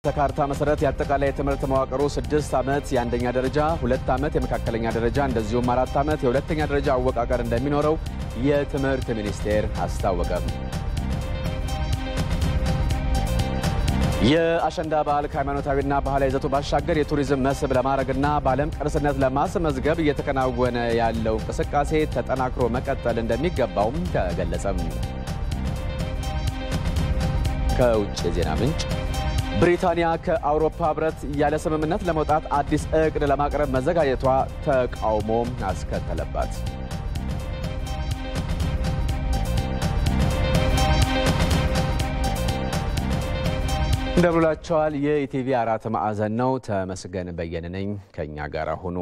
ተካርታ መሰረት የአጠቃላይ የትምህርት መዋቅሩ ስድስት ዓመት የአንደኛ ደረጃ፣ ሁለት ዓመት የመካከለኛ ደረጃ እንደዚሁም አራት ዓመት የሁለተኛ ደረጃ አወቃቀር እንደሚኖረው የትምህርት ሚኒስቴር አስታወቀም። የአሸንዳ በዓል ከሃይማኖታዊና ባህላዊ ይዘቱ ባሻገር የቱሪዝም መስህብ ለማድረግና በዓለም ቅርስነት ለማስመዝገብ እየተከናወነ ያለው እንቅስቃሴ ተጠናክሮ መቀጠል እንደሚገባውም ተገለጸም። ከውጭ የዜና ምንጭ ብሪታንያ ከአውሮፓ ህብረት ያለ ስምምነት ለመውጣት አዲስ እቅድ ለማቅረብ መዘጋጀቷ ተቃውሞ አስከተለባት። እንደምንላቸዋል። የኢቲቪ አራት ማዕዘን ነው። ተመስገን በየነ ነኝ። ከእኛ ጋር ሁኑ።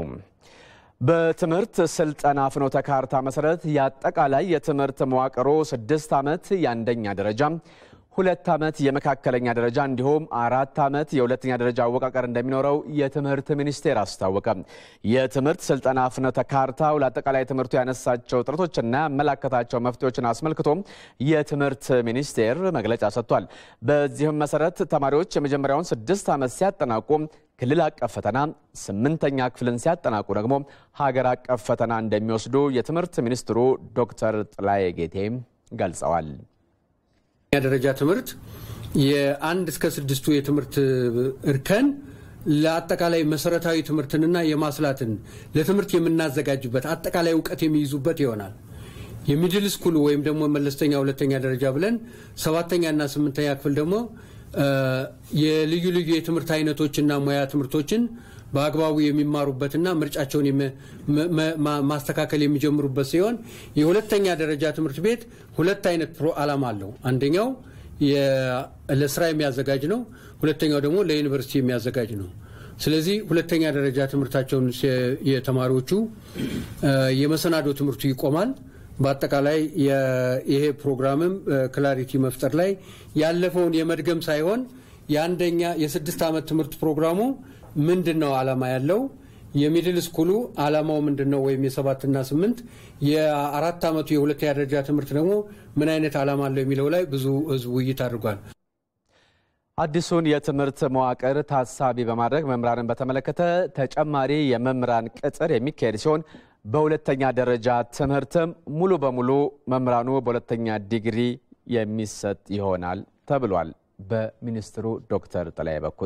በትምህርት ስልጠና ፍኖተ ካርታ መሰረት የአጠቃላይ የትምህርት መዋቅሮ ስድስት ዓመት የአንደኛ ደረጃ ሁለት ዓመት የመካከለኛ ደረጃ እንዲሁም አራት ዓመት የሁለተኛ ደረጃ አወቃቀር እንደሚኖረው የትምህርት ሚኒስቴር አስታወቀ። የትምህርት ስልጠና ፍኖተ ካርታው ለአጠቃላይ ትምህርቱ ያነሳቸው ጥረቶችና ያመላከታቸው መፍትሄዎችን አስመልክቶ የትምህርት ሚኒስቴር መግለጫ ሰጥቷል። በዚህም መሰረት ተማሪዎች የመጀመሪያውን ስድስት ዓመት ሲያጠናቁ ክልል አቀፍ ፈተና፣ ስምንተኛ ክፍልን ሲያጠናቁ ደግሞ ሀገር አቀፍ ፈተና እንደሚወስዱ የትምህርት ሚኒስትሩ ዶክተር ጥላዬ ጌቴ ገልጸዋል። ደረጃ ትምህርት የአንድ እስከ ስድስቱ የትምህርት እርከን ለአጠቃላይ መሰረታዊ ትምህርትንና የማስላትን ለትምህርት የምናዘጋጅበት አጠቃላይ እውቀት የሚይዙበት ይሆናል። የሚድል ስኩል ወይም ደግሞ መለስተኛ ሁለተኛ ደረጃ ብለን ሰባተኛና ስምንተኛ ክፍል ደግሞ የልዩ ልዩ የትምህርት አይነቶችና ሙያ ትምህርቶችን በአግባቡ የሚማሩበትና ምርጫቸውን ማስተካከል የሚጀምሩበት ሲሆን የሁለተኛ ደረጃ ትምህርት ቤት ሁለት አይነት ፕሮ ዓላማ አለው። አንደኛው ለስራ የሚያዘጋጅ ነው። ሁለተኛው ደግሞ ለዩኒቨርሲቲ የሚያዘጋጅ ነው። ስለዚህ ሁለተኛ ደረጃ ትምህርታቸውን የተማሪዎቹ የመሰናዶ ትምህርቱ ይቆማል። በአጠቃላይ ይሄ ፕሮግራምም ክላሪቲ መፍጠር ላይ ያለፈውን የመድገም ሳይሆን የአንደኛ የስድስት ዓመት ትምህርት ፕሮግራሙ ምንድን ነው ዓላማ ያለው የሚድል ስኩሉ ዓላማው ምንድን ነው ወይም የሰባትና ስምንት የአራት ዓመቱ የሁለተኛ ደረጃ ትምህርት ደግሞ ምን አይነት ዓላማ አለው የሚለው ላይ ብዙ ህዝብ ውይይት አድርጓል። አዲሱን የትምህርት መዋቅር ታሳቢ በማድረግ መምህራንን በተመለከተ ተጨማሪ የመምህራን ቅጥር የሚካሄድ ሲሆን በሁለተኛ ደረጃ ትምህርትም ሙሉ በሙሉ መምህራኑ በሁለተኛ ዲግሪ የሚሰጥ ይሆናል ተብሏል። በሚኒስትሩ ዶክተር ጥላዬ በኩል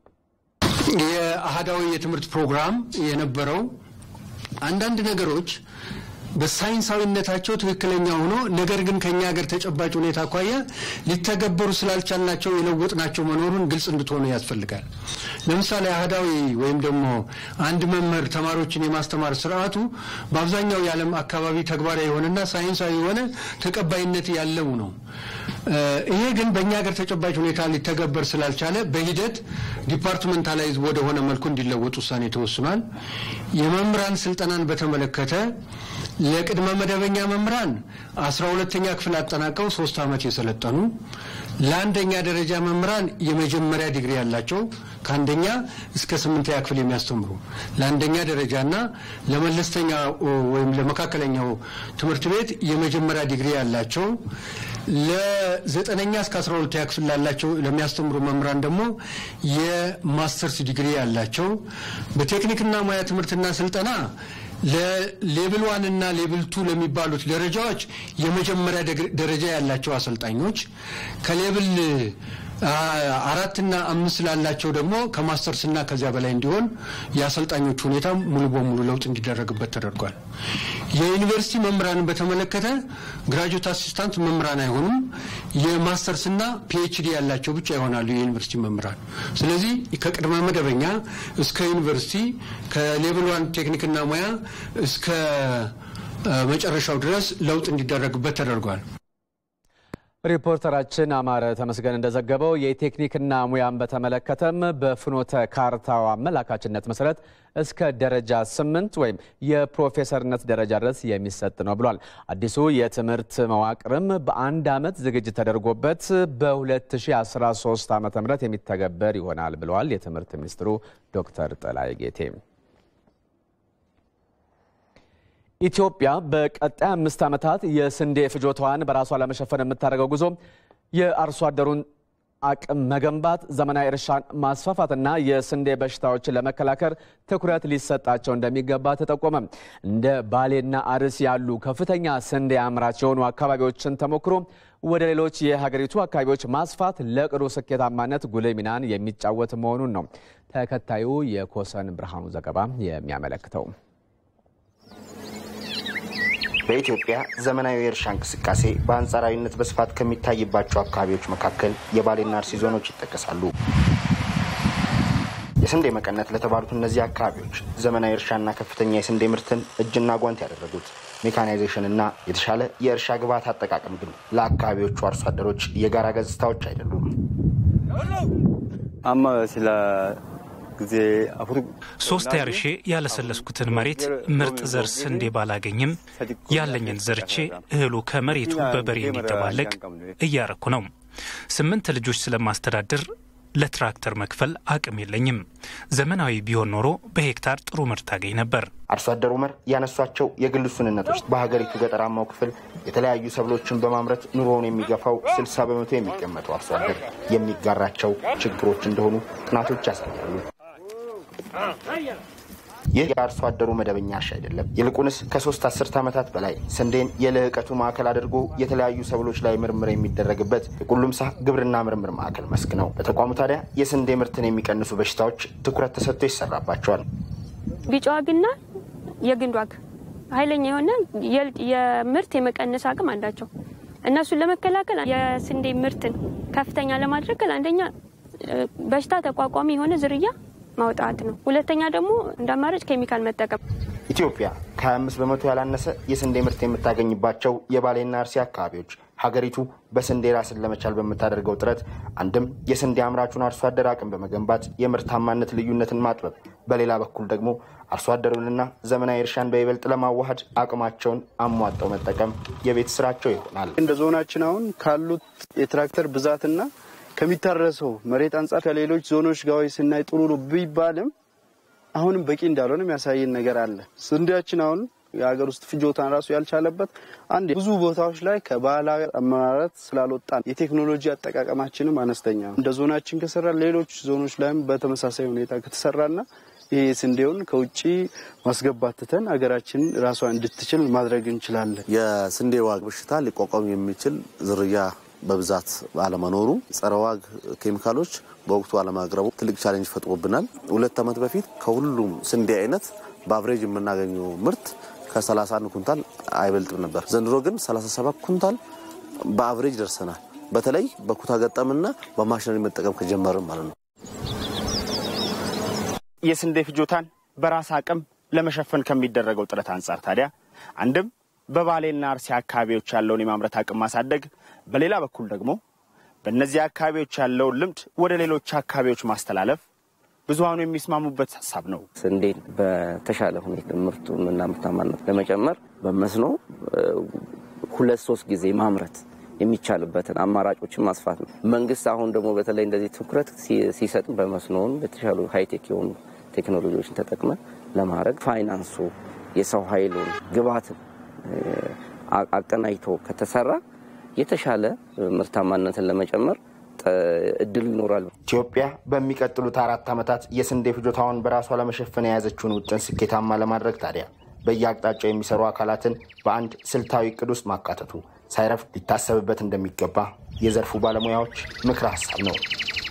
የአህዳዊ የትምህርት ፕሮግራም የነበረው አንዳንድ ነገሮች በሳይንሳዊነታቸው ትክክለኛ ሆኖ ነገር ግን ከኛ ሀገር ተጨባጭ ሁኔታ አኳያ ሊተገበሩ ስላልቻልናቸው የለወጥናቸው መኖሩን ግልጽ እንድትሆኑ ያስፈልጋል። ለምሳሌ አህዳዊ ወይም ደግሞ አንድ መምህር ተማሪዎችን የማስተማር ስርዓቱ በአብዛኛው የዓለም አካባቢ ተግባራዊ የሆነና ሳይንሳዊ የሆነ ተቀባይነት ያለው ነው። ይሄ ግን በእኛ ሀገር ተጨባጭ ሁኔታ ሊተገበር ስላልቻለ በሂደት ዲፓርትመንታላይዝ ወደሆነ መልኩ እንዲለወጥ ውሳኔ ተወስኗል። የመምህራን ስልጠናን በተመለከተ ለቅድመ መደበኛ መምህራን አስራ ሁለተኛ ክፍል አጠናቀው ሶስት ዓመት የሰለጠኑ ለአንደኛ ደረጃ መምህራን የመጀመሪያ ዲግሪ ያላቸው ከአንደኛ እስከ ስምንተኛ ክፍል የሚያስተምሩ ለአንደኛ ደረጃና ለመለስተኛ ወይም ለመካከለኛው ትምህርት ቤት የመጀመሪያ ዲግሪ ያላቸው ለዘጠነኛ እስከ አስራ ሁለተኛ ክፍል ላላቸው ለሚያስተምሩ መምህራን ደግሞ የማስተርስ ዲግሪ ያላቸው በቴክኒክና ሙያ ትምህርትና ስልጠና ለሌብል ዋን እና ሌብል ቱ ለሚባሉት ደረጃዎች የመጀመሪያ ደረጃ ያላቸው አሰልጣኞች ከሌብል አራትና አምስት ላላቸው ደግሞ ከማስተርስና ከዚያ በላይ እንዲሆን የአሰልጣኞች ሁኔታ ሙሉ በሙሉ ለውጥ እንዲደረግበት ተደርጓል። የዩኒቨርሲቲ መምህራንን በተመለከተ ግራጁዌት አሲስታንት መምህራን አይሆኑም። የማስተርስና ፒኤችዲ ያላቸው ብቻ ይሆናሉ የዩኒቨርሲቲ መምህራን። ስለዚህ ከቅድመ መደበኛ እስከ ዩኒቨርሲቲ ከሌቭል ዋን ቴክኒክና ሙያ እስከ መጨረሻው ድረስ ለውጥ እንዲደረግበት ተደርጓል። ሪፖርተራችን አማረ ተመስገን እንደዘገበው የቴክኒክና ሙያን በተመለከተም በፍኖተ ካርታው አመላካችነት መሰረት እስከ ደረጃ ስምንት ወይም የፕሮፌሰርነት ደረጃ ድረስ የሚሰጥ ነው ብሏል። አዲሱ የትምህርት መዋቅርም በአንድ ዓመት ዝግጅት ተደርጎበት በ2013 ዓ ም የሚተገበር ይሆናል ብለዋል የትምህርት ሚኒስትሩ ዶክተር ጥላዬ ጌቴ። ኢትዮጵያ በቀጣይ አምስት ዓመታት የስንዴ ፍጆታዋን በራሷ ለመሸፈን የምታደርገው ጉዞ የአርሶ አደሩን አቅም መገንባት፣ ዘመናዊ እርሻን ማስፋፋትና የስንዴ በሽታዎችን ለመከላከል ትኩረት ሊሰጣቸው እንደሚገባ ተጠቆመ። እንደ ባሌና አርሲ ያሉ ከፍተኛ ስንዴ አምራች የሆኑ አካባቢዎችን ተሞክሮ ወደ ሌሎች የሀገሪቱ አካባቢዎች ማስፋት ለቅዱ ስኬታማነት ጉልህ ሚናን የሚጫወት መሆኑን ነው ተከታዩ የኮሰን ብርሃኑ ዘገባ የሚያመለክተው። በኢትዮጵያ ዘመናዊ የእርሻ እንቅስቃሴ በአንጻራዊነት በስፋት ከሚታይባቸው አካባቢዎች መካከል የባሌና አርሲ ዞኖች ይጠቀሳሉ። የስንዴ መቀነት ለተባሉት እነዚህ አካባቢዎች ዘመናዊ እርሻና ከፍተኛ የስንዴ ምርትን እጅና ጓንት ያደረጉት ሜካናይዜሽን እና የተሻለ የእርሻ ግብዓት አጠቃቀም ግን ለአካባቢዎቹ አርሶ አደሮች የጋራ ገጽታዎች አይደሉም። አማ ስለ ጊዜ ሶስት ያርሼ ያለሰለስኩትን መሬት ምርጥ ዘር ስንዴ ባላገኝም ያለኝን ዘርቼ እህሉ ከመሬቱ በበሬ የሚደባለቅ እያረኩ ነው። ስምንት ልጆች ስለማስተዳድር ለትራክተር መክፈል አቅም የለኝም። ዘመናዊ ቢሆን ኖሮ በሄክታር ጥሩ ምርት አገኝ ነበር። አርሶ አደር ኡመር ያነሷቸው የግል ውስንነቶች በሀገሪቱ ገጠራማው ክፍል የተለያዩ ሰብሎችን በማምረት ኑሮውን የሚገፋው ስልሳ በመቶ የሚገመተው አርሶ አደር የሚጋራቸው ችግሮች እንደሆኑ ጥናቶች ያሳያሉ። ይህ የአርሶ አደሩ መደበኛ እርሻ አይደለም። ይልቁንስ ከሶስት አስርት ዓመታት በላይ ስንዴን የልህቀቱ ማዕከል አድርጎ የተለያዩ ሰብሎች ላይ ምርምር የሚደረግበት የቁሉምሳ ግብርና ምርምር ማዕከል መስክ ነው። በተቋሙ ታዲያ የስንዴ ምርትን የሚቀንሱ በሽታዎች ትኩረት ተሰጥቶ ይሰራባቸዋል። ቢጫ ዋግና የግንድ ዋግ ኃይለኛ የሆነ የምርት የመቀነስ አቅም አላቸው። እነሱን ለመከላከል የስንዴ ምርትን ከፍተኛ ለማድረግ አንደኛ በሽታ ተቋቋሚ የሆነ ዝርያ ማውጣት ነው። ሁለተኛ ደግሞ እንደ አማራጭ ኬሚካል መጠቀም። ኢትዮጵያ ከ25 በመቶ ያላነሰ የስንዴ ምርት የምታገኝባቸው የባሌና አርሲ አካባቢዎች ሀገሪቱ በስንዴ ራስን ለመቻል በምታደርገው ጥረት አንድም የስንዴ አምራቹን አርሶ አደር አቅም በመገንባት የምርታማነት ልዩነትን ማጥበብ፣ በሌላ በኩል ደግሞ አርሶ አደሩንና ዘመናዊ እርሻን በይበልጥ ለማዋሃድ አቅማቸውን አሟጠው መጠቀም የቤት ስራቸው ይሆናል። እንደ ዞናችን አሁን ካሉት የትራክተር ብዛትና ከሚታረሰው መሬት አንጻር ከሌሎች ዞኖች ጋር ስናይ ጥሩ ነው ቢባልም አሁንም በቂ እንዳልሆነ የሚያሳየን ነገር አለ። ስንዴያችን አሁን የሀገር ውስጥ ፍጆታን ራሱ ያልቻለበት አንድ ብዙ ቦታዎች ላይ ከባህላዊ አመራረት ስላልወጣን የቴክኖሎጂ አጠቃቀማችንም አነስተኛ ነው። እንደ ዞናችን ከሰራ ሌሎች ዞኖች ላይም በተመሳሳይ ሁኔታ ከተሰራና ይህ ስንዴውን ከውጭ ማስገባት ትተን ሀገራችን ራሷ እንድትችል ማድረግ እንችላለን። የስንዴ ዋግ በሽታ ሊቋቋም የሚችል ዝርያ በብዛት አለመኖሩ፣ ጸረ ዋግ ኬሚካሎች በወቅቱ አለማቅረቡ ትልቅ ቻሌንጅ ፈጥሮብናል። ሁለት ዓመት በፊት ከሁሉም ስንዴ አይነት በአቭሬጅ የምናገኘው ምርት ከ31 ኩንታል አይበልጥም ነበር። ዘንድሮ ግን 37 ኩንታል በአቭሬጅ ደርሰናል። በተለይ በኩታ ገጠምና በማሽነሪ መጠቀም ከጀመርም ማለት ነው። የስንዴ ፍጆታን በራስ አቅም ለመሸፈን ከሚደረገው ጥረት አንጻር ታዲያ አንድም በባሌና አርሲ አካባቢዎች ያለውን የማምረት አቅም ማሳደግ፣ በሌላ በኩል ደግሞ በእነዚህ አካባቢዎች ያለውን ልምድ ወደ ሌሎች አካባቢዎች ማስተላለፍ ብዙሀኑ የሚስማሙበት ሀሳብ ነው። ስንዴን በተሻለ ሁኔታ ምርቱንና ምርታማነት ለመጨመር በመስኖ ሁለት ሶስት ጊዜ ማምረት የሚቻልበትን አማራጮችን ማስፋት ነው። መንግስት አሁን ደግሞ በተለይ እንደዚህ ትኩረት ሲሰጥ በመስኖውን የተሻሉ ሀይቴክ የሆኑ ቴክኖሎጂዎችን ተጠቅመ ለማድረግ ፋይናንሱ፣ የሰው ኃይሉን፣ ግብዓትን አቀናጅቶ ከተሰራ የተሻለ ምርታማነትን ለመጨመር እድሉ ይኖራል። ኢትዮጵያ በሚቀጥሉት አራት ዓመታት የስንዴ ፍጆታውን በራሷ ለመሸፈን የያዘችውን ውጥን ስኬታማ ለማድረግ ታዲያ በየአቅጣጫው የሚሰሩ አካላትን በአንድ ስልታዊ እቅድ ውስጥ ማካተቱ ሳይረፍድ ሊታሰብበት እንደሚገባ የዘርፉ ባለሙያዎች ምክረ ሀሳብ ነው።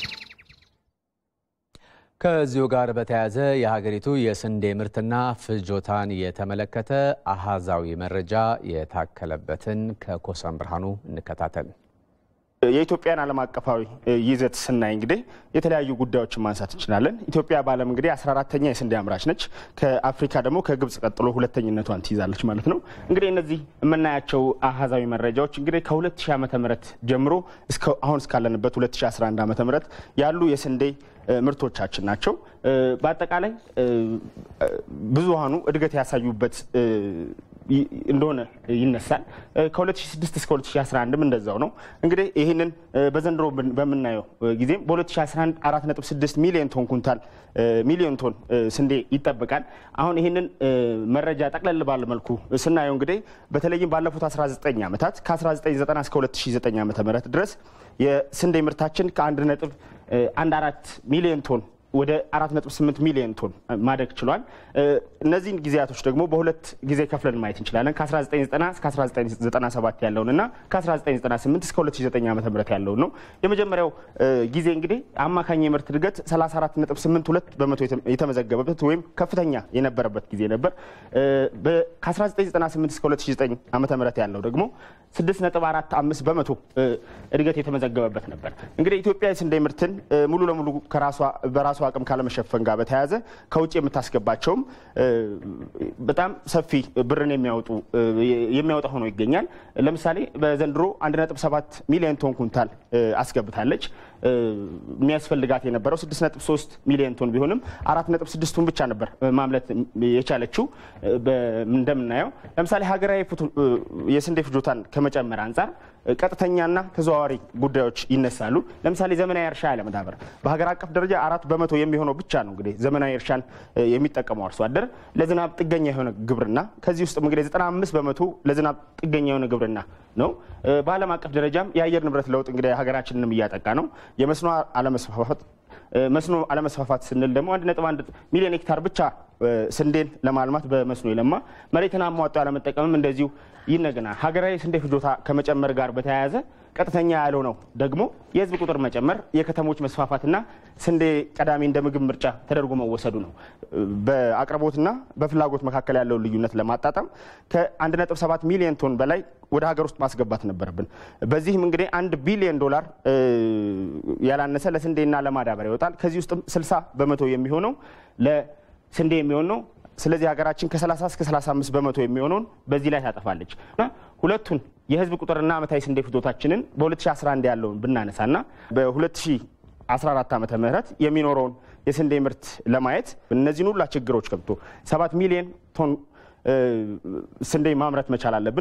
ከዚሁ ጋር በተያያዘ የሀገሪቱ የስንዴ ምርትና ፍጆታን የተመለከተ አሃዛዊ መረጃ የታከለበትን ከኮሰን ብርሃኑ እንከታተል። የኢትዮጵያን ዓለም አቀፋዊ ይዘት ስናይ እንግዲህ የተለያዩ ጉዳዮችን ማንሳት እንችላለን። ኢትዮጵያ በዓለም እንግዲህ 14ተኛ የስንዴ አምራች ነች። ከአፍሪካ ደግሞ ከግብጽ ቀጥሎ ሁለተኝነቷን ትይዛለች ማለት ነው። እንግዲህ እነዚህ የምናያቸው አሃዛዊ መረጃዎች እንግዲህ ከ2000 ዓመተ ምህረት ጀምሮ አሁን እስካለንበት 2011 ዓመተ ምህረት ያሉ የስንዴ ምርቶቻችን ናቸው። በአጠቃላይ ብዙሃኑ እድገት ያሳዩበት እንደሆነ ይነሳል። ከ2006 እስከ 2011 እንደዛው ነው። እንግዲህ ይህንን በዘንድሮ በምናየው ጊዜም በ2011 4.6 ሚሊዮን ቶን ኩንታል ሚሊዮን ቶን ስንዴ ይጠበቃል። አሁን ይህንን መረጃ ጠቅለል ባለ መልኩ ስናየው እንግዲህ በተለይም ባለፉት 19 ዓመታት ከ1990 እስከ 2009 ዓ ም ድረስ የስንዴ ምርታችን ከ1.14 ሚሊዮን ቶን ወደ 4.8 ሚሊዮን ቶን ማደግ ችሏል። እነዚህን ጊዜያቶች ደግሞ በሁለት ጊዜ ከፍለን ማየት እንችላለን። ከ1990 እስከ 1997 ያለውን እና ከ1998 እስከ 2009 ዓ ም ያለውን ነው። የመጀመሪያው ጊዜ እንግዲህ አማካኝ የምርት እድገት 34.82 በመቶ የተመዘገበበት ወይም ከፍተኛ የነበረበት ጊዜ ነበር። ከ1998 እስከ 2009 ዓ ም ያለው ደግሞ 6.45 በመቶ እድገት የተመዘገበበት ነበር። እንግዲህ ኢትዮጵያ የስንዴ ምርትን ሙሉ ለሙሉ በራሷ አቅም ካለመሸፈን ጋር በተያያዘ ከውጭ የምታስገባቸውም በጣም ሰፊ ብርን የሚያወጡ የሚያወጣ ሆኖ ይገኛል። ለምሳሌ በዘንድሮ 1.7 ሚሊዮን ቶን ኩንታል አስገብታለች። የሚያስፈልጋት የነበረው 6.3 ሚሊዮን ቶን ቢሆንም 4.6ቱን ብቻ ነበር ማምለት የቻለችው። እንደምናየው ለምሳሌ ሀገራዊ የስንዴ ፍጆታን ከመጨመር አንጻር ቀጥተኛና ተዘዋዋሪ ጉዳዮች ይነሳሉ። ለምሳሌ ዘመናዊ እርሻ ያለመዳበር በሀገር አቀፍ ደረጃ አራት በመቶ የሚሆነው ብቻ ነው እንግዲህ ዘመናዊ እርሻን የሚጠቀመው አርሶ አደር ለዝናብ ጥገኛ የሆነ ግብርና ከዚህ ውስጥ እንግዲህ 95 በመቶ ለዝናብ ጥገኛ የሆነ ግብርና ነው። በዓለም አቀፍ ደረጃም የአየር ንብረት ለውጥ እንግዲህ ሀገራችንንም እያጠቃ ነው። የመስኖ አለመስፋፋት መስኖ አለመስፋፋት ስንል ደግሞ 1.1 ሚሊዮን ሄክታር ብቻ ስንዴን ለማልማት በመስኖ የለማ መሬትን አሟጦ ያለመጠቀምም እንደዚሁ ይነገናል። ሀገራዊ ስንዴ ፍጆታ ከመጨመር ጋር በተያያዘ ቀጥተኛ ያለው ነው ደግሞ የህዝብ ቁጥር መጨመር፣ የከተሞች መስፋፋትና ስንዴ ቀዳሚ እንደ ምግብ ምርጫ ተደርጎ መወሰዱ ነው። በአቅርቦትና በፍላጎት መካከል ያለውን ልዩነት ለማጣጣም ከ1.7 ሚሊዮን ቶን በላይ ወደ ሀገር ውስጥ ማስገባት ነበረብን። በዚህም እንግዲህ አንድ ቢሊዮን ዶላር ያላነሰ ለስንዴና ለማዳበሪያ ይወጣል። ከዚህ ውስጥም 60 በመቶ የሚሆነው ለስንዴ የሚሆን ነው። ስለዚህ ሀገራችን ከ30 እስከ 35 በመቶ የሚሆነውን በዚህ ላይ ታጠፋለች እና ሁለቱን የህዝብ ቁጥርና ዓመታዊ ስንዴ ፍጆታችንን በ2011 ያለውን ብናነሳና በ2014 ዓመተ ምህረት የሚኖረውን የስንዴ ምርት ለማየት እነዚህን ሁላ ችግሮች ገብቶ 7 ሚሊዮን ቶን ስንዴ ማምረት መቻል አለብን።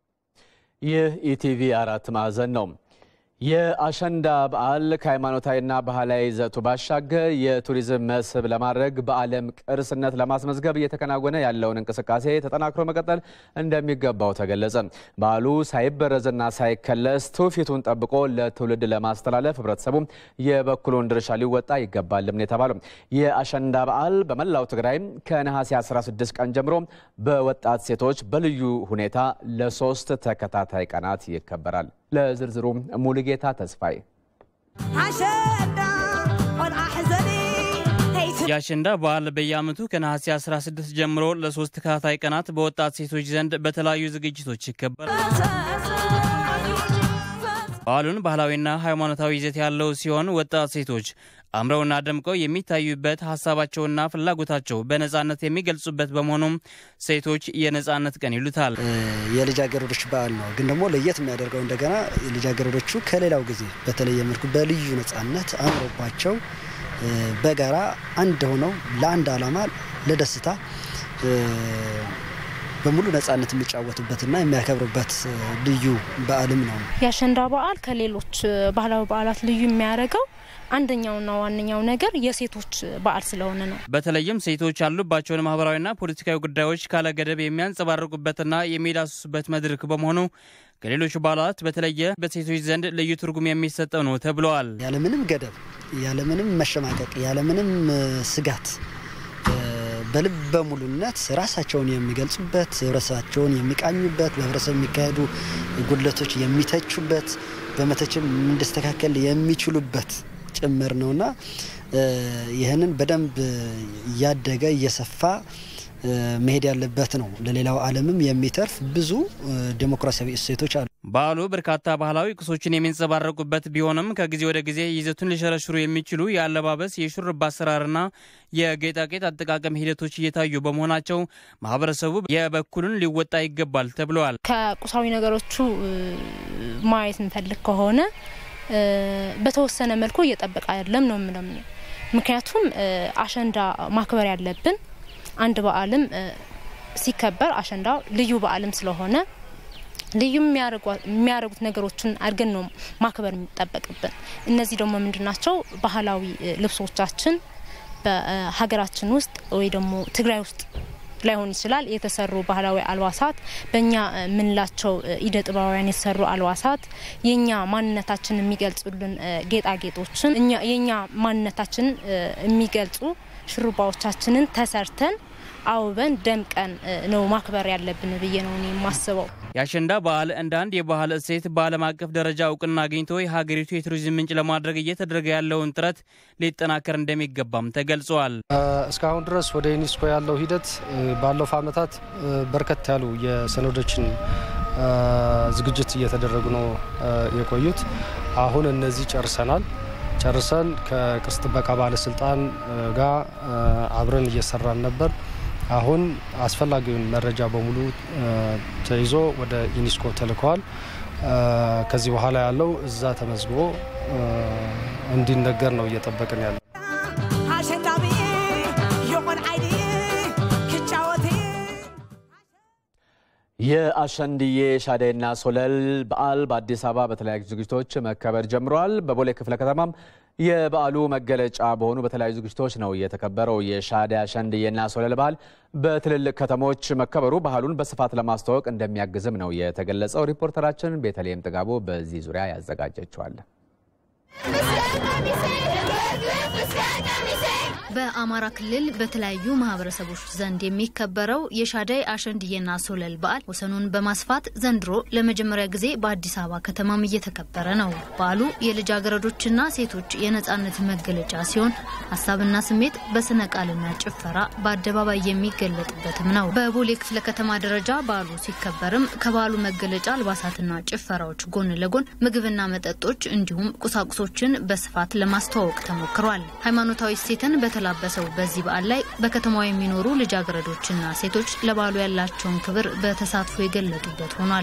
ይህ ኢቲቪ አራት ማዕዘን ነው። የአሸንዳ በዓል ከሃይማኖታዊና ባህላዊ ይዘቱ ባሻገር የቱሪዝም መስህብ ለማድረግ በዓለም ቅርስነት ለማስመዝገብ እየተከናወነ ያለውን እንቅስቃሴ ተጠናክሮ መቀጠል እንደሚገባው ተገለጸ። በዓሉ ሳይበረዝና ሳይከለስ ትውፊቱን ጠብቆ ለትውልድ ለማስተላለፍ ህብረተሰቡ የበኩሉን ድርሻ ሊወጣ ይገባልም ነው የተባለው። የአሸንዳ በዓል በመላው ትግራይ ከነሐሴ 16 ቀን ጀምሮ በወጣት ሴቶች በልዩ ሁኔታ ለሶስት ተከታታይ ቀናት ይከበራል። ለዝርዝሩ ሙሉጌታ ተስፋዬ። የአሸንዳ በዓል በየዓመቱ ከነሐሴ 16 ጀምሮ ለሶስት ተከታታይ ቀናት በወጣት ሴቶች ዘንድ በተለያዩ ዝግጅቶች ይከበራል። በዓሉን ባህላዊና ሃይማኖታዊ ይዘት ያለው ሲሆን ወጣት ሴቶች አምረውና ደምቀው የሚታዩበት ሀሳባቸውና ፍላጎታቸው በነጻነት የሚገልጹበት በመሆኑም ሴቶች የነጻነት ቀን ይሉታል። የልጃገረዶች በዓል ነው። ግን ደግሞ ለየት የሚያደርገው እንደገና ልጃገረዶቹ ከሌላው ጊዜ በተለየ መልኩ በልዩ ነጻነት አምሮባቸው በጋራ አንድ ሆነው ለአንድ ዓላማ ለደስታ በሙሉ ነጻነት የሚጫወቱበትና የሚያከብሩበት ልዩ በዓልም ነው። የአሸንዳ በዓል ከሌሎች ባህላዊ በዓላት ልዩ የሚያደርገው አንደኛውና ዋነኛው ነገር የሴቶች በዓል ስለሆነ ነው። በተለይም ሴቶች ያሉባቸውን ማህበራዊና ፖለቲካዊ ጉዳዮች ካለ ገደብ የሚያንጸባርቁበትና የሚዳስሱበት መድረክ በመሆኑ ከሌሎች በዓላት በተለየ በሴቶች ዘንድ ልዩ ትርጉም የሚሰጠው ነው ተብለዋል። ያለምንም ገደብ፣ ያለምንም መሸማቀቅ፣ ያለምንም ስጋት በልበ ሙሉነት ራሳቸውን የሚገልጹበት ህብረተሰባቸውን የሚቃኙበት በህብረተሰብ የሚካሄዱ ጉድለቶች የሚተቹበት በመተችም እንዲስተካከል የሚችሉበት ጭምር ነውና ይህንን በደንብ እያደገ እየሰፋ መሄድ ያለበት ነው። ለሌላው ዓለምም የሚተርፍ ብዙ ዴሞክራሲያዊ እሴቶች አሉ። በዓሉ በርካታ ባህላዊ ቁሶችን የሚንጸባረቁበት ቢሆንም ከጊዜ ወደ ጊዜ ይዘቱን ሊሸረሽሩ የሚችሉ የአለባበስ፣ የሹርባ አሰራርና የጌጣጌጥ አጠቃቀም ሂደቶች እየታዩ በመሆናቸው ማህበረሰቡ የበኩሉን ሊወጣ ይገባል ተብለዋል። ከቁሳዊ ነገሮቹ ማየት እንፈልግ ከሆነ በተወሰነ መልኩ እየጠበቀ አይደለም ነው የምለው። ምክንያቱም አሸንዳ ማክበር ያለብን አንድ በዓልም ሲከበር አሸንዳ ልዩ በዓልም ስለሆነ ልዩ የሚያደርጉት ነገሮችን አድርገን ነው ማክበር የሚጠበቅብን። እነዚህ ደግሞ ምንድን ናቸው? ባህላዊ ልብሶቻችን በሀገራችን ውስጥ ወይ ደግሞ ትግራይ ውስጥ ላይሆን ይችላል የተሰሩ ባህላዊ አልባሳት በእኛ የምንላቸው ኢደ ጥበባውያን የተሰሩ አልባሳት የኛ ማንነታችን የሚገልጹልን ጌጣጌጦችን የኛ ማንነታችን የሚገልጹ ሽሩባዎቻችንን ተሰርተን አውበን ደምቀን ነው ማክበር ያለብን ብዬ ነው እኔ የማስበው። የአሸንዳ በዓል እንደ አንድ የባህል እሴት በዓለም አቀፍ ደረጃ እውቅና አግኝቶ የሀገሪቱ የቱሪዝም ምንጭ ለማድረግ እየተደረገ ያለውን ጥረት ሊጠናከር እንደሚገባም ተገልጿል። እስካሁን ድረስ ወደ ዩኔስኮ ያለው ሂደት ባለፉ ዓመታት በርከት ያሉ የሰነዶችን ዝግጅት እየተደረጉ ነው የቆዩት። አሁን እነዚህ ጨርሰናል። ጨርሰን ከቅርስ ጥበቃ ባለስልጣን ጋር አብረን እየሰራን ነበር። አሁን አስፈላጊውን መረጃ በሙሉ ተይዞ ወደ ዩኔስኮ ተልከዋል። ከዚህ በኋላ ያለው እዛ ተመዝግቦ እንዲነገር ነው እየጠበቅን ያለ የአሸንድዬ ሻደይና ሶለል በዓል በአዲስ አበባ በተለያዩ ዝግጅቶች መከበር ጀምረዋል። በቦሌ ክፍለ ከተማም የበዓሉ መገለጫ በሆኑ በተለያዩ ዝግጅቶች ነው የተከበረው። የሻደይ አሸንድዬና ሶለል በዓል በትልልቅ ከተሞች መከበሩ ባህሉን በስፋት ለማስተዋወቅ እንደሚያግዝም ነው የተገለጸው። ሪፖርተራችን ቤተልሔም ጥጋቡ በዚህ ዙሪያ ያዘጋጀችዋል። በአማራ ክልል በተለያዩ ማህበረሰቦች ዘንድ የሚከበረው የሻደይ አሸንድዬና ሶለል በዓል ወሰኑን በማስፋት ዘንድሮ ለመጀመሪያ ጊዜ በአዲስ አበባ ከተማም እየተከበረ ነው። በዓሉ የልጃገረዶችና ሴቶች የነጻነት መገለጫ ሲሆን ሀሳብና ስሜት በስነ ቃልና ጭፈራ በአደባባይ የሚገለጥበትም ነው። በቦሌ ክፍለ ከተማ ደረጃ በዓሉ ሲከበርም ከበዓሉ መገለጫ አልባሳትና ጭፈራዎች ጎን ለጎን ምግብና መጠጦች እንዲሁም ቁሳቁሶችን በስፋት ለማስተዋወቅ ተሞክሯል። ሃይማኖታዊ እሴትን በተላበሰው በዚህ በዓል ላይ በከተማዋ የሚኖሩ ልጃገረዶችና ሴቶች ለበዓሉ ያላቸውን ክብር በተሳትፎ የገለጡበት ሆኗል።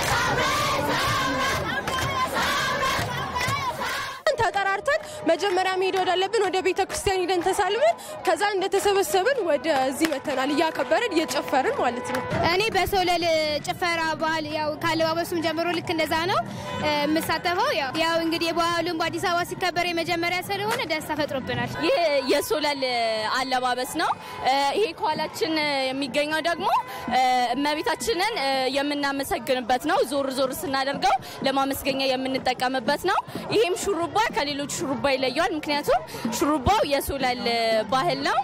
ተጠራርተን መጀመሪያ መሄድ ወዳለብን ወደ ቤተ ክርስቲያን ሂደን ተሳልመን ከዛ እንደተሰበሰብን ወደዚህ መተናል እያከበርን እየጨፈርን ማለት ነው። እኔ በሶለል ጭፈራ ባህል ያው ካለባበሱም ጀምሮ ልክ እንደዛ ነው የምሳተፈው። ያው እንግዲህ የበዓሉን በአዲስ አበባ ሲከበር የመጀመሪያ ስለሆነ ደስታ ፈጥሮብናል። ይህ የሶለል አለባበስ ነው። ይሄ ከኋላችን የሚገኘው ደግሞ እመቤታችንን የምናመሰግንበት ነው። ዞር ዞር ስናደርገው ለማመስገኛ የምንጠቀምበት ነው። ይሄም ሹሩባ ከሌሎች ሹሩባ ይለየዋል። ምክንያቱም ሹሩባው የሶለል ባህል ነው።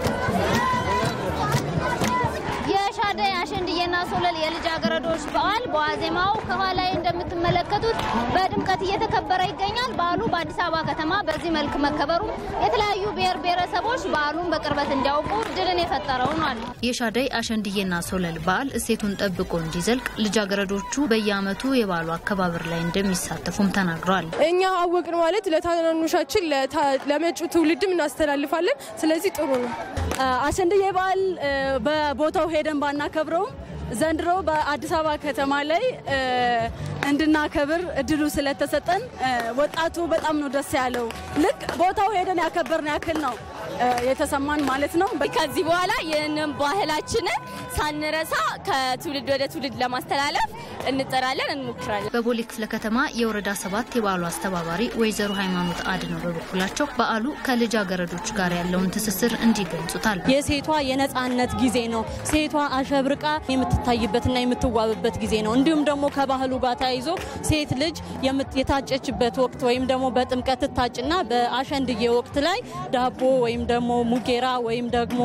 የሻደይ አሸንድዬና ሶለል የልጃገረዶች በዓል በዋዜማው ከኋላ እንደምትመለከቱት በድምቀት እየተከበረ ይገኛል። በዓሉ በአዲስ አበባ ከተማ በዚህ መልክ መከበሩ የተለያዩ ብሔር ብሔረሰቦች በዓሉን በቅርበት እንዲያውቁ እድልን የፈጠረ ሆኗል። የሻደይ አሸንድዬና ሶለል በዓል እሴቱን ጠብቆ እንዲዘልቅ ልጃገረዶቹ በየዓመቱ የበዓሉ አከባበር ላይ እንደሚሳተፉም ተናግረዋል። እኛ አወቅን ማለት ለታናናሾቻችን ለመጪው ትውልድም እናስተላልፋለን። ስለዚህ ጥሩ ነው። አሸንድዬ በዓል በቦታው ሄደን ባናከብረውም ዘንድሮ በአዲስ አበባ ከተማ ላይ እንድናከብር እድሉ ስለተሰጠን ወጣቱ በጣም ነው ደስ ያለው። ልክ ቦታው ሄደን ያከበርን ያክል ነው የተሰማን ማለት ነው። ከዚህ በኋላ ይህንን ባህላችንን ሳንረሳ ከትውልድ ወደ ትውልድ ለማስተላለፍ እንጠራለን፣ እንሞክራለን። በቦሌ ክፍለ ከተማ የወረዳ ሰባት የበዓሉ አስተባባሪ ወይዘሮ ሃይማኖት አድነው በበኩላቸው በዓሉ ከልጃገረዶች ጋር ያለውን ትስስር እንዲገልጹታል። የሴቷ የነጻነት ጊዜ ነው። ሴቷ አሸብርቃ የምትታይበትና የምትዋብበት ጊዜ ነው። እንዲሁም ደግሞ ከባህሉ ጋር ተያይዞ ሴት ልጅ የታጨችበት ወቅት ወይም ደግሞ በጥምቀት ትታጭና በአሸንድዬ ወቅት ላይ ዳቦ ወይም ደግሞ ሙጌራ ወይም ደግሞ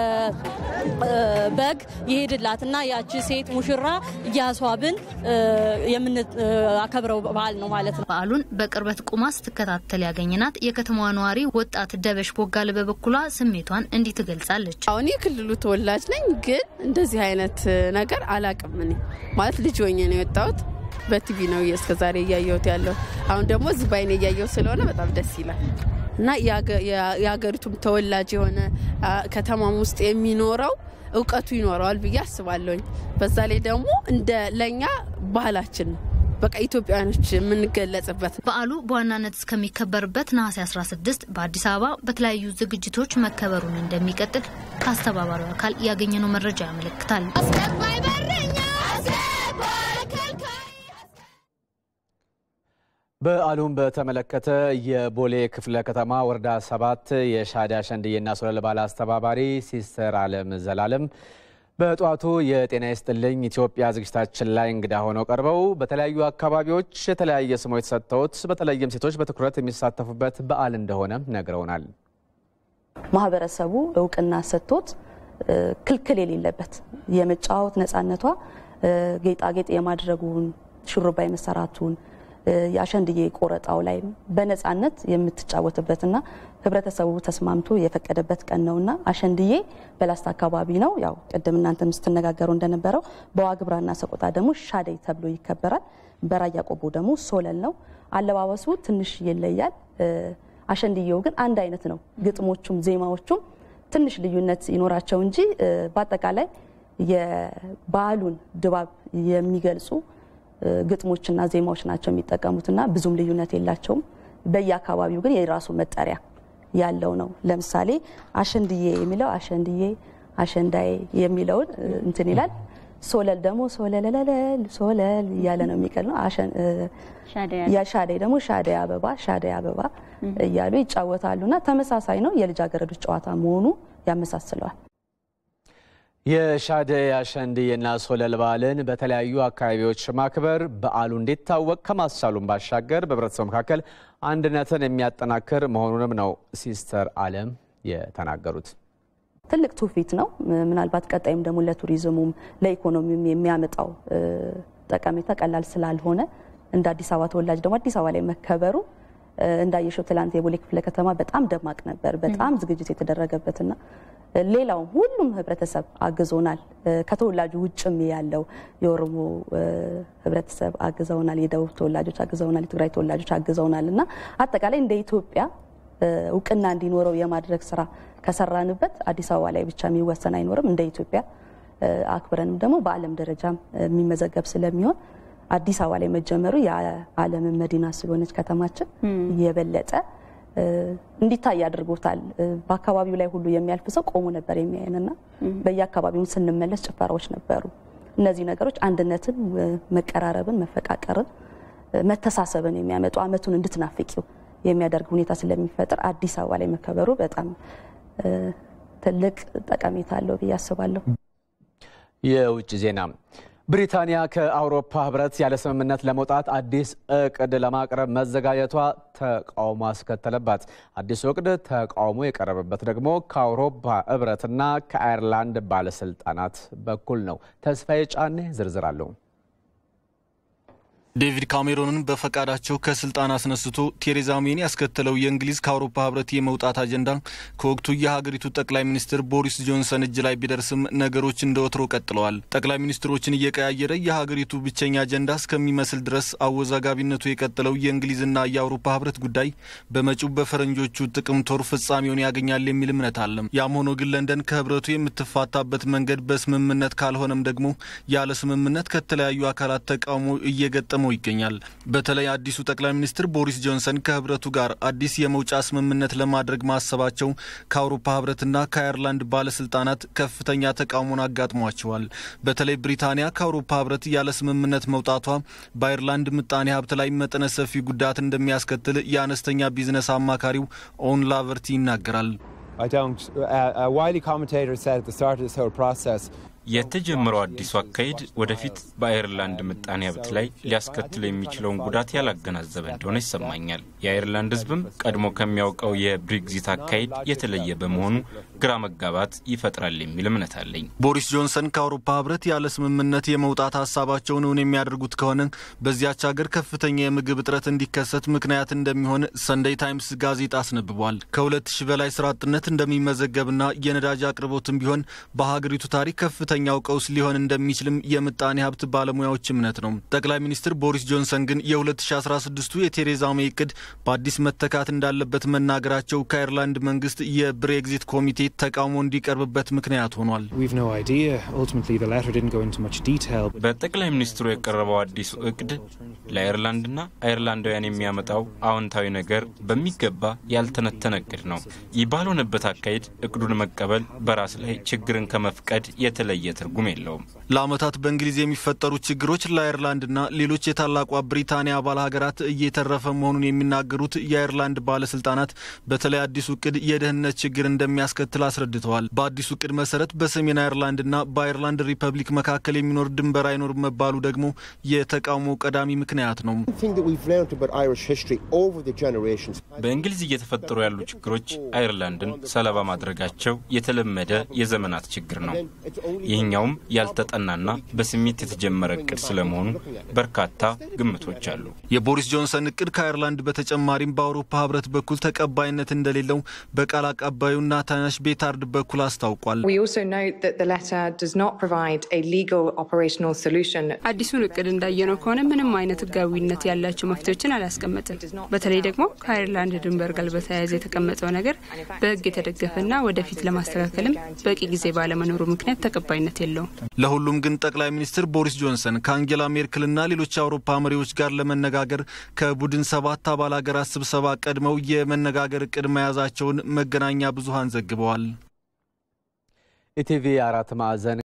በግ ይሄድላትና ያቺ ሴት ሙሽራ እያስዋብን የምናከብረው በዓል ነው ማለት ነው። በዓሉን በቅርበት ቁማ ስትከታተል ያገኘናት የከተማዋ ነዋሪ ወጣት ደበሽ ቦጋለ በበኩሏ ስሜቷን እንዲህ ትገልጻለች። አሁን የክልሉ ተወላጅ ነኝ፣ ግን እንደዚህ አይነት ነገር አላቅም። እኔ ማለት ልጅ ሆኜ ነው የወጣሁት። በቲቪ ነው እስከዛሬ እያየሁት ያለው። አሁን ደግሞ እዚህ ባይኔ እያየሁት ስለሆነ በጣም ደስ ይላል እና የሀገሪቱም ተወላጅ የሆነ ከተማም ውስጥ የሚኖረው እውቀቱ ይኖረዋል ብዬ አስባለሁኝ። በዛ ላይ ደግሞ እንደ ለእኛ ባህላችን ነው በቃ ኢትዮጵያውያኖች የምንገለጽበት በዓሉ በዋናነት እስከሚከበርበት ነሐሴ 16 በአዲስ አበባ በተለያዩ ዝግጅቶች መከበሩን እንደሚቀጥል ከአስተባባሪው አካል ያገኘነው መረጃ ያመለክታል። በዓሉን በተመለከተ የቦሌ ክፍለ ከተማ ወረዳ ሰባት የሻዳ ሸንድዬና ሶለል ባለ አስተባባሪ ሲስተር አለም ዘላለም በጠዋቱ የጤና ይስጥልኝ ኢትዮጵያ ዝግጅታችን ላይ እንግዳ ሆነው ቀርበው በተለያዩ አካባቢዎች የተለያየ ስሞች ሰጥተውት በተለይም ሴቶች በትኩረት የሚሳተፉበት በዓል እንደሆነ ነግረውናል። ማህበረሰቡ እውቅና ሰጥቶት ክልክል የሌለበት የመጫወት ነፃነቷ ጌጣጌጥ የማድረጉን ሹሩባ የመሰራቱን የአሸንድዬ ቆረጣው ላይ በነፃነት የምትጫወትበትና ህብረተሰቡ ተስማምቶ የፈቀደበት ቀን ነውና አሸንድዬ በላስታ አካባቢ ነው። ያው ቅድም እናንተም ስትነጋገሩ እንደነበረው በዋግምራና ሰቆጣ ደግሞ ሻደይ ተብሎ ይከበራል። በራያ ቆቦ ደግሞ ሶለል ነው። አለባበሱ ትንሽ ይለያል። አሸንድዬው ግን አንድ አይነት ነው። ግጥሞቹም ዜማዎቹም ትንሽ ልዩነት ይኖራቸው እንጂ በአጠቃላይ የበዓሉን ድባብ የሚገልጹ ግጥሞችና ዜማዎች ናቸው የሚጠቀሙትና ብዙም ልዩነት የላቸውም። በየአካባቢው ግን የራሱ መጠሪያ ያለው ነው። ለምሳሌ አሸንድዬ የሚለው አሸንድዬ አሸንዳዬ የሚለውን እንትን ይላል። ሶለል ደግሞ ሶለለለለል ሶለል እያለ ነው የሚቀል ነው። ሻደይ ደግሞ ሻደይ አበባ ሻደይ አበባ እያሉ ይጫወታሉና ተመሳሳይ ነው። የልጃገረዶች ጨዋታ መሆኑ ያመሳስለዋል። የሻደይ አሸንድዬና ሶለል በዓልን በተለያዩ አካባቢዎች ማክበር በዓሉ እንዲታወቅ ከማስቻሉም ባሻገር በህብረተሰቡ መካከል አንድነትን የሚያጠናክር መሆኑንም ነው ሲስተር አለም የተናገሩት። ትልቅ ትውፊት ነው። ምናልባት ቀጣይም ደግሞ ለቱሪዝሙም ለኢኮኖሚውም የሚያመጣው ጠቀሜታ ቀላል ስላልሆነ እንደ አዲስ አበባ ተወላጅ ደግሞ አዲስ አበባ ላይ መከበሩ እንዳየሸው ትላንት የቦሌ ክፍለ ከተማ በጣም ደማቅ ነበር። በጣም ዝግጅት የተደረገበትና ሌላውም ሁሉም ህብረተሰብ አግዞናል። ከተወላጁ ውጭም ያለው የኦሮሞ ህብረተሰብ አግዘውናል፣ የደቡብ ተወላጆች አግዘውናል፣ የትግራይ ተወላጆች አግዘውናል እና አጠቃላይ እንደ ኢትዮጵያ እውቅና እንዲኖረው የማድረግ ስራ ከሰራንበት አዲስ አበባ ላይ ብቻ የሚወሰን አይኖርም። እንደ ኢትዮጵያ አክብረንም ደግሞ በዓለም ደረጃም የሚመዘገብ ስለሚሆን አዲስ አበባ ላይ መጀመሩ የዓለምን መዲና ስለሆነች ከተማችን የበለጠ እንዲታይ አድርጎታል። በአካባቢው ላይ ሁሉ የሚያልፍ ሰው ቆሞ ነበር የሚያየንና በየአካባቢውን ስንመለስ ጭፈራዎች ነበሩ። እነዚህ ነገሮች አንድነትን፣ መቀራረብን፣ መፈቃቀርን፣ መተሳሰብን የሚያመጡ አመቱን እንድትናፍቂው የሚያደርግ ሁኔታ ስለሚፈጥር አዲስ አበባ ላይ መከበሩ በጣም ትልቅ ጠቀሜታ አለው ብዬ አስባለሁ። የውጭ ዜና ብሪታንያ ከአውሮፓ ህብረት ያለ ስምምነት ለመውጣት አዲስ እቅድ ለማቅረብ መዘጋጀቷ ተቃውሞ አስከተለባት። አዲሱ እቅድ ተቃውሞ የቀረበበት ደግሞ ከአውሮፓ ህብረትና ከአየርላንድ ባለስልጣናት በኩል ነው። ተስፋዬ ጫኔ ዝርዝር አለው። ዴቪድ ካሜሮንን በፈቃዳቸው ከስልጣን አስነስቶ ቴሬዛ ሜን ያስከተለው የእንግሊዝ ከአውሮፓ ህብረት የመውጣት አጀንዳ ከወቅቱ የሀገሪቱ ጠቅላይ ሚኒስትር ቦሪስ ጆንሰን እጅ ላይ ቢደርስም ነገሮች እንደ ወትሮ ቀጥለዋል። ጠቅላይ ሚኒስትሮችን እየቀያየረ የሀገሪቱ ብቸኛ አጀንዳ እስከሚመስል ድረስ አወዛጋቢነቱ የቀጠለው የእንግሊዝና የአውሮፓ ህብረት ጉዳይ በመጪው በፈረንጆቹ ጥቅምት ወር ፍጻሜውን ያገኛል የሚል እምነት አለም። ያም ሆኖ ግን ለንደን ከህብረቱ የምትፋታበት መንገድ በስምምነት ካልሆነም ደግሞ ያለ ስምምነት ከተለያዩ አካላት ተቃውሞ እየገጠመ ይገኛል። በተለይ አዲሱ ጠቅላይ ሚኒስትር ቦሪስ ጆንሰን ከህብረቱ ጋር አዲስ የመውጫ ስምምነት ለማድረግ ማሰባቸው ከአውሮፓ ህብረትና ከአየርላንድ ባለስልጣናት ከፍተኛ ተቃውሞን አጋጥሟቸዋል። በተለይ ብሪታንያ ከአውሮፓ ህብረት ያለ ስምምነት መውጣቷ በአየርላንድ ምጣኔ ሀብት ላይ መጠነ ሰፊ ጉዳት እንደሚያስከትል የአነስተኛ ቢዝነስ አማካሪው ኦን ላቨርቲ ይናገራል። የተጀመረው አዲሱ አካሄድ ወደፊት በአየርላንድ ምጣኔ ሀብት ላይ ሊያስከትል የሚችለውን ጉዳት ያላገናዘበ እንደሆነ ይሰማኛል። የአየርላንድ ህዝብም ቀድሞ ከሚያውቀው የብሬግዚት አካሄድ የተለየ በመሆኑ ግራ መጋባት ይፈጥራል የሚል እምነት አለኝ። ቦሪስ ጆንሰን ከአውሮፓ ህብረት ያለ ስምምነት የመውጣት ሀሳባቸውን እውን የሚያደርጉት ከሆነ በዚያች ሀገር ከፍተኛ የምግብ እጥረት እንዲከሰት ምክንያት እንደሚሆን ሰንደይ ታይምስ ጋዜጣ አስነብቧል። ከሁለት ሺህ በላይ ስራ አጥነት እንደሚመዘገብና የነዳጅ አቅርቦትም ቢሆን በሀገሪቱ ታሪክ ከፍተኛ ሁለተኛው ቀውስ ሊሆን እንደሚችልም የምጣኔ ሀብት ባለሙያዎች እምነት ነው። ጠቅላይ ሚኒስትር ቦሪስ ጆንሰን ግን የ2016ቱ የቴሬዛ ሜይ እቅድ በአዲስ መተካት እንዳለበት መናገራቸው ከአይርላንድ መንግስት የብሬግዚት ኮሚቴ ተቃውሞ እንዲቀርብበት ምክንያት ሆኗል። በጠቅላይ ሚኒስትሩ የቀረበው አዲሱ እቅድ ለአይርላንድና አይርላንዳውያን የሚያመጣው አዎንታዊ ነገር በሚገባ ያልተነተነ እቅድ ነው። ይህ ባልሆነበት አካሄድ እቅዱን መቀበል በራስ ላይ ችግርን ከመፍቀድ የተለየ ትርጉም የለውም። ለዓመታት በእንግሊዝ የሚፈጠሩ ችግሮች ለአይርላንድና ሌሎች የታላቋ ብሪታንያ አባል ሀገራት እየተረፈ መሆኑን የሚናገሩት የአይርላንድ ባለስልጣናት በተለይ አዲሱ እቅድ የደህንነት ችግር እንደሚያስከትል አስረድተዋል። በአዲሱ እቅድ መሰረት በሰሜን አይርላንድና በአይርላንድ ሪፐብሊክ መካከል የሚኖር ድንበር አይኖርም መባሉ ደግሞ የተቃውሞ ቀዳሚ ምክንያት ነው። በእንግሊዝ እየተፈጠሩ ያሉ ችግሮች አይርላንድን ሰለባ ማድረጋቸው የተለመደ የዘመናት ችግር ነው። ይህኛውም ያልተጠናና በስሜት የተጀመረ እቅድ ስለመሆኑ በርካታ ግምቶች አሉ። የቦሪስ ጆንሰን እቅድ ከአይርላንድ በተጨማሪም በአውሮፓ ህብረት በኩል ተቀባይነት እንደሌለው በቃል አቀባዩ ናታናሽ ቤታርድ በኩል አስታውቋል። አዲሱን እቅድ እንዳየነው ከሆነ ምንም አይነት ህጋዊነት ያላቸው መፍትሄዎችን አላስቀመጥም። በተለይ ደግሞ ከአይርላንድ ድንበር ጋር በተያያዘ የተቀመጠው ነገር በህግ የተደገፈና ወደፊት ለማስተካከልም በቂ ጊዜ ባለመኖሩ ምክንያት ተቀባይነት የለውም። ለሁሉም ግን ጠቅላይ ሚኒስትር ቦሪስ ጆንሰን ከአንጌላ ሜርክልና ሌሎች የአውሮፓ መሪዎች ጋር ለመነጋገር ከቡድን ሰባት አባል ሀገራት ስብሰባ ቀድመው የመነጋገር እቅድ መያዛቸውን መገናኛ ብዙሃን ዘግበዋል። ኢቲቪ አራት ማዕዘን